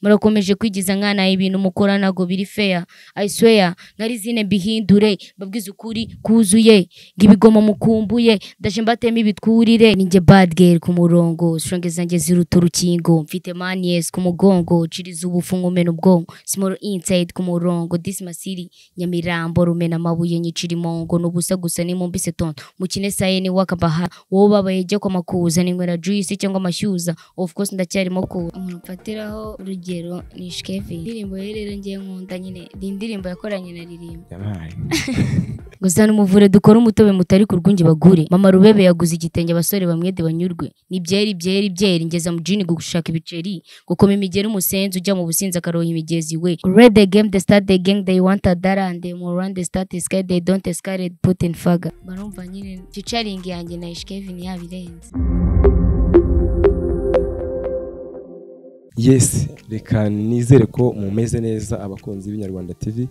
murakomeje kwigiza nkana ibintu mukora ntago biri feya i swear narizine mbihindure mbabwize ukuri kuzuye ngibigomo mukumbuye ndaje mbatema ibitwurire ninjye bad girl ku murongo strenge zanjye ziruta urukingo mfite manies ku mugongo ciriza ubufu nkumena ubwonko small inside ku murongo this my city nyamirambo rumena amabuye nyicira imongo n'ubusa gusa nimumbise tondo mukine saye ni wakabaha wowe babaye jya kwa makuza ninywera juice cyangwa amashyuza of course ndacyarimo kuza umuntu mfatiraho urugero ni shikevi indirimbo ye rero ngiye nkunda nyine ni indirimbo yakoranye na ririmba yabaye gusa n'umuvure dukore umutobe mutari ku rwunge bagure mama rubebe yaguze igitenge abasore bamwede banyurwe ni byeri byeri byeri ngeza mu jini gushaka ibiceri gukoma imigeri umusenzi ujya mu businzi akaroha imigezi we red the game the start the gang they want a dollar and they more run the start the sky they don't the sky red put in faga barumva nyine ficaringi yanjye na ishikevi yabirenze yesi reka nizere ko mumeze neza abakunzi b'inyarwanda tv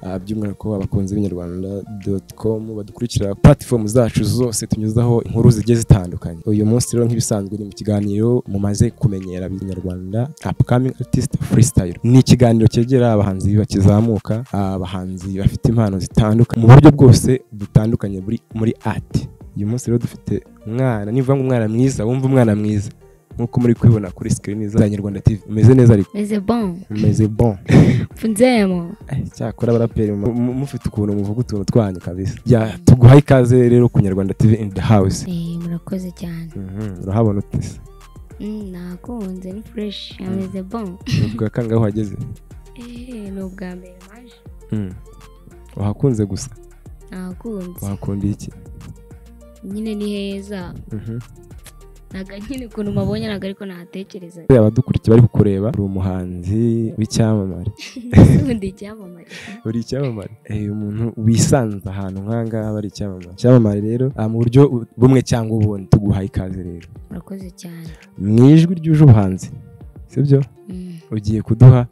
ah, by'umwihariko abakunzi b'inyarwanda doti komu badukurikira puratifomu zacu zose tunyuzaho inkuru zigiye zitandukanye uyu munsi rero nk'ibisanzwe ni mu kiganiro mumaze kumenyera abanyarwanda upcoming artist freestyle ni ikiganiro cyegera abahanzi bakizamuka abahanzi bafite impano zitandukanye mu buryo bwose butandukanye buri muri ati uyu munsi rero dufite umwana nivuga ngo umwana mwiza wumva umwana mwiza nk'uko muri kubibona kuri sikirini z'abanyarwanda tv umeze neza ariko meze bon umeze bon mfunzemo cyakora abaraperi mu- mu- mufite ukuntu muvuga utuntu twanyu kabisa ya tuguhaye ikaze rero ku nyarwanda tv in the house Eh, murakoze cyane Mhm, urahabona ute se Mm, nakunze ni fureshi ameze bon Ni ubwa kangahe uhageze Eh, ni ubwa mbere maje Mhm. wahakunze gusa nakunze wahakunda iki nyine ni heza Mhm. ntago nyine ukuntu mabonye ntago ariko nahatekereza Buriya abadukurikiye bari kukureba uri umuhanzi w'icyamamare undi icyamamare uri icyamamare Eh, umuntu wisanze ahantu nk'ahangaha aba ari icyamamare icyamamare rero ah, mu buryo bu- bumwe cyangwa ubundi tuguhaye ikaze rero murakoze cyane mu ijwi ryuje ubuhanzi sibyo Mm. ugiye kuduha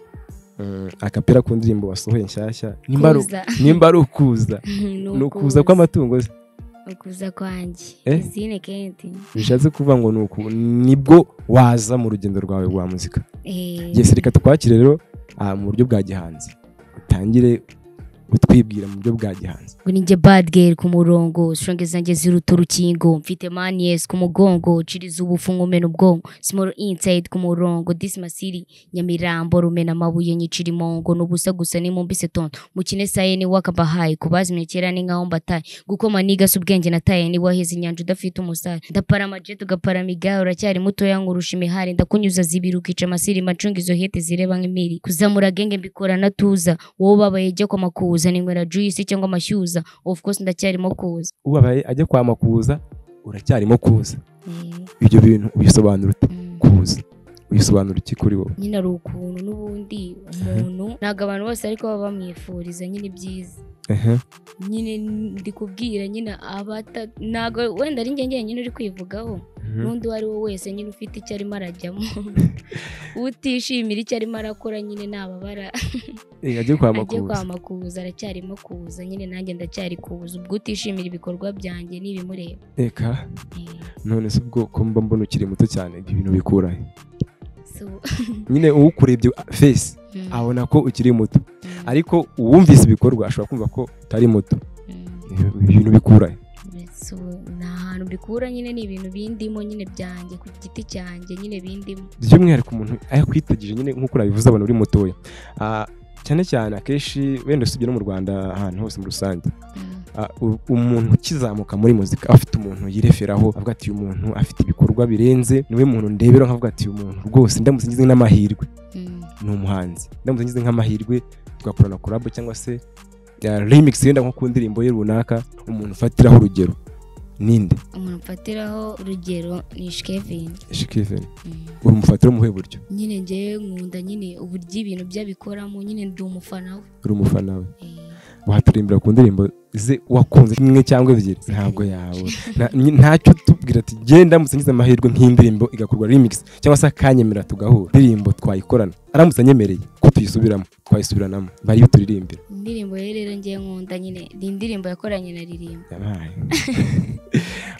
mm, akapera ku ndirimbo wasohoye nshyashya nimba ari- Kuza. nimba ari ukuza ni ukuza kw'amatungo se ukuza kwanjye Eh? izine kendi bishatse kuvuga ngo ni uku- nibwo waza mu rugendo rwawe rwa muzika Eh, yesi reka tukwakire rero ah, mu buryo bwa gihanzi utangire utwibwira mu buryo bwa gihanzi ngo ninjye bad girl ku murongo strenge zanjye ziruta urukingo mfite manies ku mugongo ciriza ubufu nkumena ubwonko small inside ku murongo this my city nyamirambo rumena amabuye nyicira imongo n'ubusa gusa nimumbise tondo mukine saye ni wakabahaye kubazimye kera ni nkaho mbataye gukoma nigasa ubwenge nataye ni waheze inyanja udafite umusare ndapara amajet ugapara amigahe uracyari mutoya nkurusha imihari ndakunyuza zibiri ukica amasiri macunga izo hete zireba nk'imiri kuzamura genge mbikora natuza wowe ubabaye jya kwa makuza ninywera juice cyangwa amashyuza of course ndacyarimo kuza ubabaye ajya kwa makuza uracyarimo kuza eh, ibyo bintu ubisobanura ute mm. kuza ubisobanura iki kuri wowe nyine ari ukuntu n'ubundi umuntu ntabwo abantu bose ariko baba bamwifuriza nyine ibyiza Ehe. nyine ndi kubwira nyine abata ntabwo wenda ari njye njyenyine uri kwivugaho Mhm. n'undi uwo ari we wese nyine ufite icyo arimo arajyamo utishimira icyo arimo arakora nyine ntababara Eh, ajye kwa ajye makuza kwa makuza aracyarimo kuza nyine nanjye ndacyari kuza ubwo utishimira ibikorwa byanjye n'ibimureba reka Eh, none se ubwo ko mba mbona ukiri muto cyane ibyo bintu bikurahe so- nyine uwukurebye fesi Mm, abona ko ukiri muto mm, ariko uwumvise ibikorwa ashobora kumva ko utari muto mm. Ibyo bintu bikurahe So, ni ahantu mbikura nyine ni ibintu bindimo nyine byanjye ku giti cyanjye nyine bindimo by'umwihariko umuntu ayakwitagije nyine nk'uko nabivuze abona uri mutoya Ah, cyane cyane akenshi wenda usibye no mu rwanda ahantu hose muri rusange Mm, Ah, u- umuntu ukizamuka muri muzika aba afite umuntu yireferaho avuga ati uyu muntu afite ibikorwa birenze niwe muntu ndebera nkavuga ati uyu muntu rwose ndamutse ngize n'amahirwe mm, ni umuhanzi ndamutse ngize nk'amahirwe tugakorana korabo cyangwa se ya remix yenda nko ku ndirimbo ye runaka umuntu ufatiraho urugero ninde umuntu mfatiraho urugero ni shikevin shikiveni umufatira umuhe buryo nyine njyewe nkunda nyine uburyo ibintu bye abikoramo nyine ndi umufana we uri umufana we Eh, waturirimbira ku ndirimbo ze wakunze imwe cyangwa ebyiri ntabwo yawe Nta- nyi- ntacyo tubwira ati genda ndamutse ngize amahirwe nk'indirimbo igakorwa remix cyangwa se akanyemera tugahura indirimbo twayikorana aramutse anyemereye ko tuyisubiramo twayisubiranamo bari buturirimbira indirimbo ye rero ngiye nkunda nyine ni indirimbo yakoranye na ririmba yabaye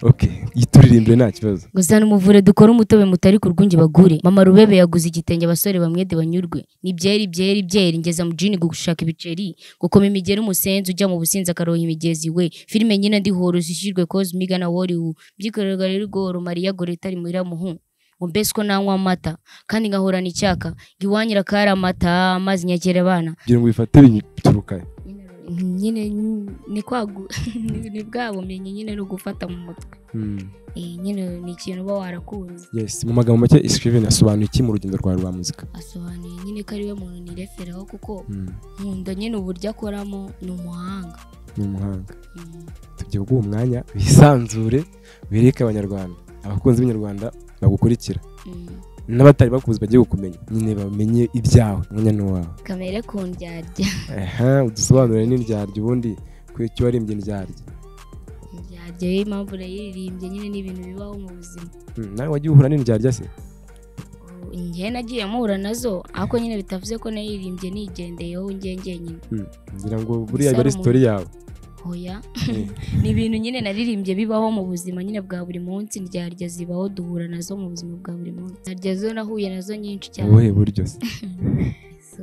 oke yituririmbire nta kibazo gusa n'umuvure dukore umutobe mutari ku rwunge bagure mama rubebe yaguze igitenge abasore bamwede banyurwe ni byeri byeri byeri ngeza mu jini gushaka ibiceri gukoma imigeri umusenzi ujya mu businzi akaroha imigezi we filime nyine ndihoro zishyirwe kozi miga na woriwu byikorerwa rero igoro mariya goreta rimuhira muhu ngo mbese ko nanywa amata kandi ngahorana icyaka ngo iwanyira akari amata amazi nyakera abana kugira ngo bifate bituruka nyine ni kwagu ni bwa bumenyi nyine no gufata mu mutwe Hmm. Eh, nyine ni ikintu uba warakunze yes mu magambo make Scriven asobanuye iki mu rugendo rwawe rwa muzika asobanuye nyine ko ariwe muntu nireferaho kuko Hmm, nkunda nyine uburyo akoramo ni umuhanga ni umuhanga Mm. tugiye guha umwanya bisanzure bereke abanyarwanda abakunzi b'inyarwanda bagukurikira Mm. n'abatari bakuzi bagiye kukumenya nyine bamenye ibyawe umwanya ni uwawe kamere ku ndyarya aha udusobanurire n'indyarya ubundi ku icyo warimbye indyarya indyarya yo impamvu urayiririmbye nyine ni ibintu bibaho mu buzima Hmm, nawe wagiye uhura n'indyarya se njye nagiye mpura nazo ariko nyine bitavuze ko naririmbye nigendeyeho njye ngenyine Hmm, ngira ngo Gusa buriya biba ari hari sitori yawe hoya ni ibintu nyine naririmbye bibaho mu buzima nyine bwa buri munsi ndyarya zibaho duhura nazo mu buzima bwa buri munsi ndyarya zo nahuye nazo nyinshi cyane ubuhe buryo se So,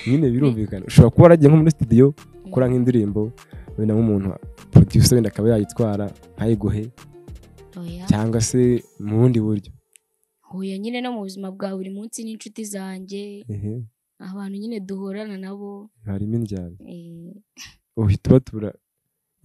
nyine birumvikana ushobora kuba waragiye nko muri studio ukora nk'indirimbo wenda nk'umuntu producer wenda akaba yayitwara ntayiguhe hoya cyangwa se mu bundi buryo huye nyine no mu buzima bwa buri munsi n'inshuti zanjye ehe abantu nyine duhurana nabo harimo indyarya eh, uhita ubatura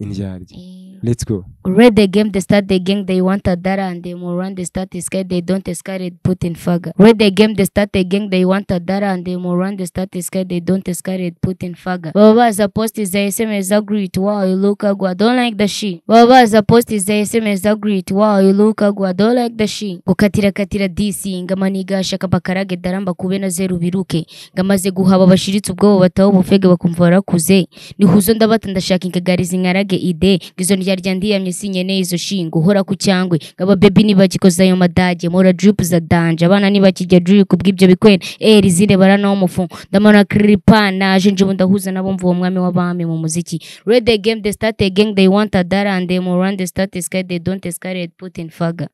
indyarya eh, let's go Red the game, they start the gang, they want a dara and they more run, they start the sky, they don't sky, they put in faga. Red the game, they start the gang, they want a dara and they more run, they start the sky, they don't sky, they put in faga. Baba as a post is the SMS agreed, wow, you look agua, I don't like the shit. Baba as a post is the SMS agreed, wow, you look agua, I don't like the shit. Gukatira katira DC, ngamaniga shaka bakarage daramba kube na zeru biruke. Ngamaze guhaba bashiritse ubwoba bataho bufege bakumva barakuze nihuzo ndabata ndashaka ingagarizi nkarage ide ngizo ndyarya ndiyamye sinyeneye izo shinga uhora ku cyangwe ngaba bebi nibagikoza ayo madage mora drip za danje abana nibakijya drip kubw'ibyo bikwena eri zine baranaho umufu ndamana kripa naje nje ubu ndahuza nabo mvuye umwami w'abami mu muziki red the game they start a gang they want a dara and they more run they start a sky they don't escalate put in faga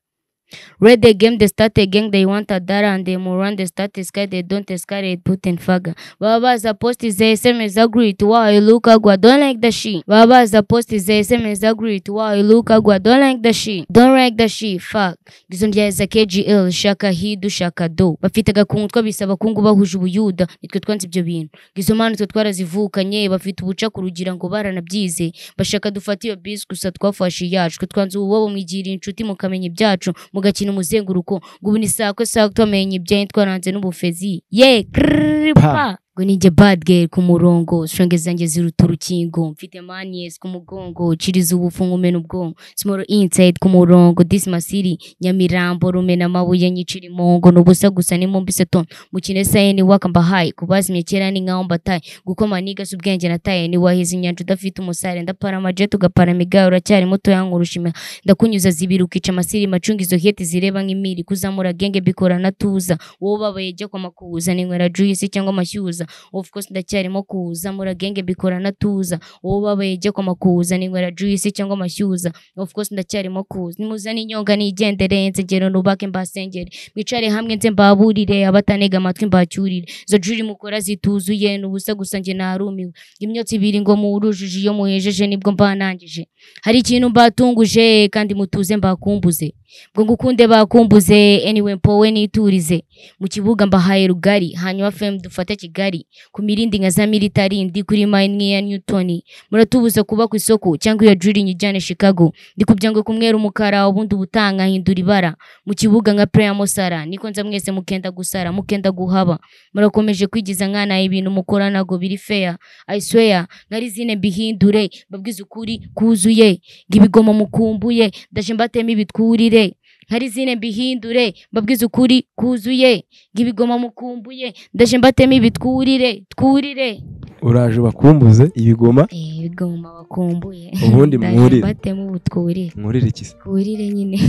Red the game, they start a gang, they want a dara and they more run, they start a sky, they don't escalate, put in faga. Baba as a post is a SMS agreed, wow, you look agua, don't like the shit. Baba as a post is a SMS agreed, wow, you look agua, don't like the shit. Don't like the shit, fuck. Izo ndya za KGL, shaka hidu, shaka do. Bafite agakungu twabise abakungu bahuje ubuyuda, nitwe twanze ibyo bintu. Izo mpano twe twarazivukanye, bafite ubuca ku rugira ngo baranabyize. Bashaka dufate iyo bisi gusa twafashe iyacu, twe twanze ububobo mwigira inshuti mukamenya ibyacu, mugakina umuzenguruko. Ngo ubu ni sakwe sakwe twamenye ibyanyu twaranze n'ubufezi. Ye, krrrr, Pa. pa. ngo ninjye bad girl ku murongo shonge zanjye ziruta urukingo mfite manies ku mugongo ciriza ubufu ngumena ubwonko small inside ku murongo this masiri nyamirambo rumena amabuye nyicira imongo n'ubusa gusa nimumbise ton mukine saye ni waka mbahaye kubazimye kera ni nkaho mbataye gukoma niga si ubwenge nataye ni wahize inyanja udafite umusare ndapara amajet ugapara migahe uracyari muto yankurushima ndakunyuza zibiri ukica amasiri macunga izo hete zireba nk'imiri kuzamura genge bikora natuza wowe ubabaye jya kwa makuza ninywera juice cyangwa amashyuza of course ndacyarimo kuza mura genge bikora natuza wowe ubabaye jya kwa makuza ninywera juice cyangwa amashyuza of course ndacyarimo kuza nimuzane inyonga nigendere nzegero nubake mbasengere mwicare hamwe nze mbaburire abatanega amatwi mbacyurire izo juri mukora zituzuye n'ubusa gusa njye narumiwe imyotsi ibiri ngo murujuje iyo muhejeje nibwo mbanangije hari ikintu mbatunguje kandi mutuze mbakumbuze ngo ngukunde bakumbuze anyway mpowe niturize mu kibuga mbahaye rugari hanyuma fm dufate kigali ku mirindi nka za militarindi kuri mine nk'iya newton muratubuza kuba ku isoko cyangwa iyo juri nyijyane chicago ndi kugira ngo kumwera umukara ubundi ubutanga hindura ibara mu kibuga nka prayer musara niko nza mwese mukenda gusara mukenda guhaba murakomeje kwigiza nkana ibintu mukora ntago biri fair I swear nari zine mbihindure mbabwize ukuri kuzuye ngo ibigomo mukumbuye ndaje mbatema ibitwurire nkari zine mbihindure mbabwize ukuri kuzuye ngo ibigomo mukumbuye ndaje mbatema ibitwurire twurire uraje bakumbuze ibigoma Eh, ibigomo bakumbuye ubundi ndaje mwurire mbatema ubutwurire mwurire iki se twurire nyine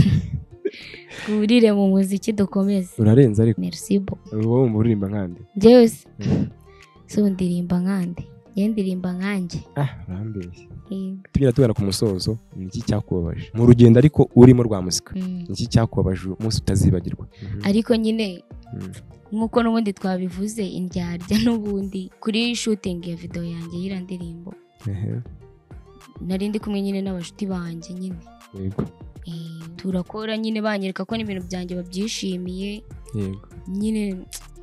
twurire mu muziki dukomeze urarenze ariko merci bo uba wumva uririmba nkande njyewe se si ndirimba nkande njyewe ndirimba nkanjye ah urambeshya Yego. tugera tugana ku musozo ni iki cyakubabaje mu rugendo ariko urimo rwa muzika Mm. ni iki cyakubabaje uyu munsi utazibagirwa ariko nyine Mm. nk'uko n'ubundi twabivuze indyarya n'ubundi kuri shooting ya video yanjye y'iriya ndirimbo Ehe, nari ndi kumwe nyine n'abashuti banjye nyine yego Eh, turakora nyine banyereka ko n'ibintu byanjye babyishimiye yego nyine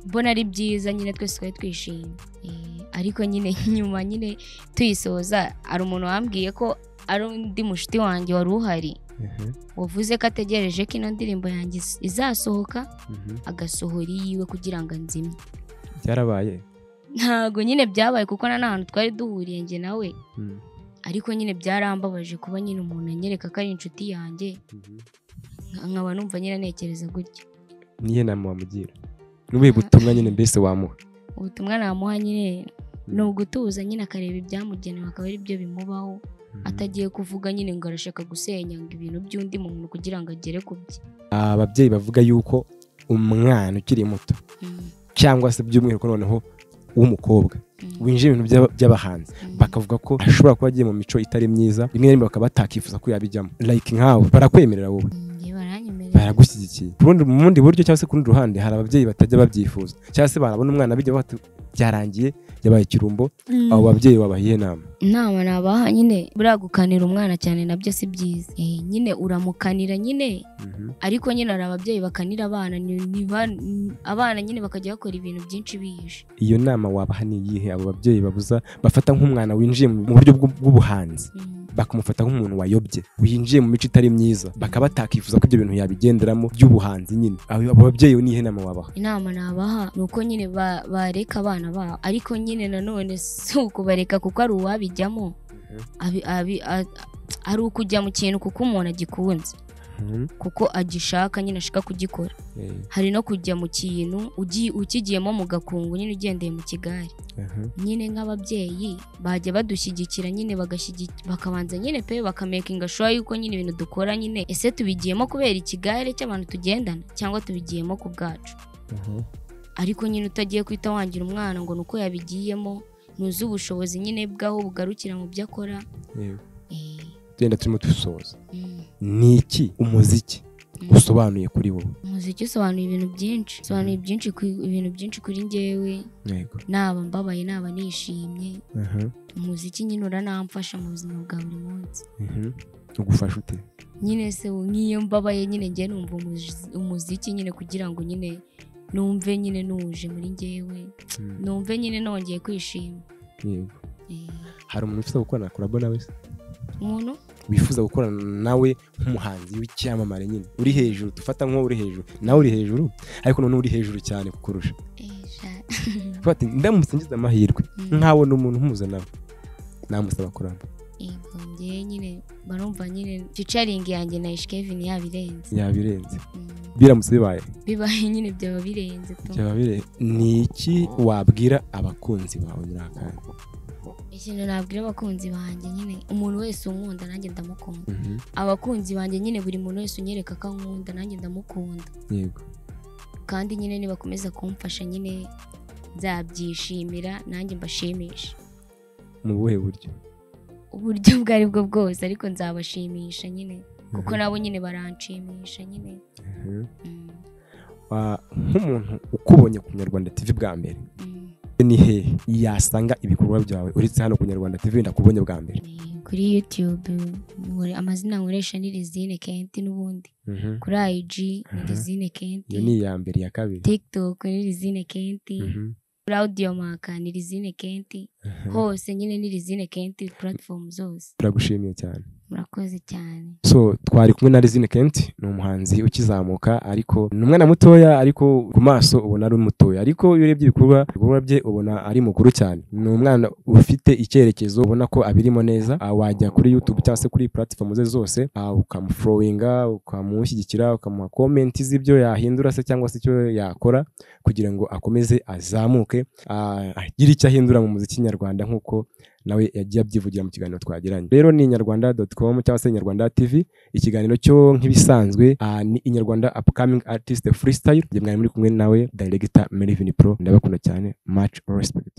mbona ari byiza nyine twese twari twishimye Eh, ariko nyine nyuma nyine tuyisoza hari umuntu wambwiye ko ari undi mushuti wanjye wari uhari Ehe, wavuze ko ategereje ko ino ndirimbo yanjye iz- izasohoka mhm. agasohora iyiwe kugira ngo anzimye byarabaye ntago nyine byabaye kuko na nta hantu twari duhuriye njye nawe Mm, ariko nyine byarambabaje kuba nyine umuntu anyereka ko ari inshuti yanjye mhm. nka- nkaba numva nyine anekereza gutya niyo nama wamugira n'ubuye butumwa nyine mbese wamuha ubutumwa namuha nyine Mm. ni ugutuza nyine akareba ibyamugenewe akaba ari byo bimubaho Mhm. atagiye kuvuga nyine ngo arashaka gusenya ngo ibintu by'undi muntu kugira ngo agere ku bye ababyeyi bavuga yuko umwana ukiri muto Mm, cyangwa se by'umwihariko noneho w'umukobwa mm, winjira ibintu by'aba- by'abahanzi mm. bakavuga ko ashobora kuba agiye mu mico itari myiza rimwe na rimwe bakaba batakifuza ko yabijyamo like nkawe barakwemerera wowe Mm, njye baranyemerera baragushyigikiye Ku rundi- mu bundi buryo cyangwa se ku rundi ruhande hari ababyeyi batajya babyifuza cyangwa se barabona umwana bijya bati byarangiye yabaye ikirumbo Mm. abo babyeyi babahiye inama inama nabaha nyine buriya gukanira umwana cyane nabyo si byiza Eh, nyine uramukanira nyine ariko nyine hari ababyeyi bakanira abana ni- ni ba- ni- abana nyine bakajya bakora ibintu byinshi bihishe iyo nama wabaha ni iyihe abo babyeyi babuza bafata nk'umwana winjiye mu buryo bw'u- bw'ubuhanzi bakamufata nk'umuntu wayobye winjiye mu mico itari myiza bakaba batakifuza ko ibyo bintu yabigenderamo by'ubuhanzi nyine abo abo babyeyi niyihe nama wabaha inama nabaha ni uko nyine ba- bareka abana babo ariko nyine nanone si ukubareka kuko ari uwabijyamo Abi- abi- a- ari ukujya mu kintu kuko umuntu agikunze kuko agishaka nyine ashaka kugikora Eh, hari no kujya mu kintu ugi- ukigiyemo mu gakungu nyine ugendeye mu kigare aha. nyine nk'ababyeyi bajya badushyigikira nyine bagashyigi- bakabanza nyine pe bakamakinga shuwa yuko nyine ibintu dukora nyine ese tubigiyemo kubera ikigare cy'abantu tugendana cyangwa tubigiyemo ku bwacu ariko nyine utagiye kwita wangira umwana ngo ni uko yabigiyemo ntuzi ubushobozi nyine bw'aho bugarukira mu byo akora Yego. Eh, tugenda turimo dusoza mm, ni iki umuziki mm. usobanuye kuri wowe umuziki usobanuye ibintu byinshi usobanuye ibyinshi ku- ibintu byinshi kuri njyewe yego naba mbabaye naba nishimye umuziki nyine uranamfasha mu buzima bwa buri munsi ugufasha ute nyine se nk'iyo mbabaye nyine njye numva umuzi- umuziki nyine kugira ngo nyine numve nyine nuje muri njyewe numve nyine nongeye kwishima yego Eh, hari umuntu wifuza gukorana na korabo nawe se? umuntu wifuza gukorana nawe nk'umuhanzi w'icyamamare nyine uri hejuru dufata nk'uwo uri hejuru nawe uri hejuru ariko noneho uri hejuru cyane kukurusha Eh, sha- Kuvuga ati ndamutse ngize amahirwe Mm. nkawe ni umuntu mpuzanawe namusaba korabo yego njye nyine barumva nyine ficaringi yanjye na ishikevini yabirenze yabirenze Mm, biramutse bibaye bibaye nyine byaba birenze tu byaba birenze ni iki wabwira abakunzi bawe muri aka kanya ikintu nabwira abakunzi banjye nyine umuntu wese unkunda nanjye ndamukunda Mhm. abakunzi banjye nyine buri muntu wese unyereka ko ankunda nanjye ndamukunda yego kandi nyine nibakomeza kumfasha nyine nzabyishimira nanjye mbashimisha mu buhe buryo uburyo ubwo ari bwo bwose ariko nzabashimisha nyine kuko nabo nyine baranshimisha nyine Mhm. Mm, Wa- nk'umuntu ukubonye ku nyarwanda tv bwa mbere mm. ni hehe yasanga ibikorwa byawe uretse hano ku nyarwanda tv ndakubonye bwa mbere Eh, kuri youtube nkore- amazina nkoresha ni lizine kenti n'ubundi kuri ayiji ni Aha. lizine iyo kenti ni iya mbere iya kabiri tiktok ni lizine kenti Mhm. kuri audio maka ni lizine kenti Aha. hose nyine ni lizine kenti platform zose turagushimiye cyane murakoze cyane so twari kumwe na Lizine Kent ni umuhanzi ukizamuka ariko ni umwana mutoya ariko ku maso ubona ari mutoya ariko iyo urebye ibikorwa ibikorwa bye ubona ari mukuru cyane ni umwana ufite icyerekezo ubona ko abirimo neza ah, wajya kuri YouTube cyangwa se kuri platform ze zose ah, ukamufurowinga ukamushyigikira ukamuha komenti z'ibyo yahindura se cyangwa se icyo yakora kugira ngo akomeze azamuke ah, agire icyo ahindura mu muziki nyarwanda nk'uko nawe yagiye abyivugira mu kiganiro twagiranye rero ni inyarwanda doti komu cyangwa se inyarwanda tivi ikiganiro cyo nk'ibisanzwe ah, ni inyarwanda upcoming artist freestyle njye mwari muri kumwe nawe director Melvin Pro ndabakunda cyane much respect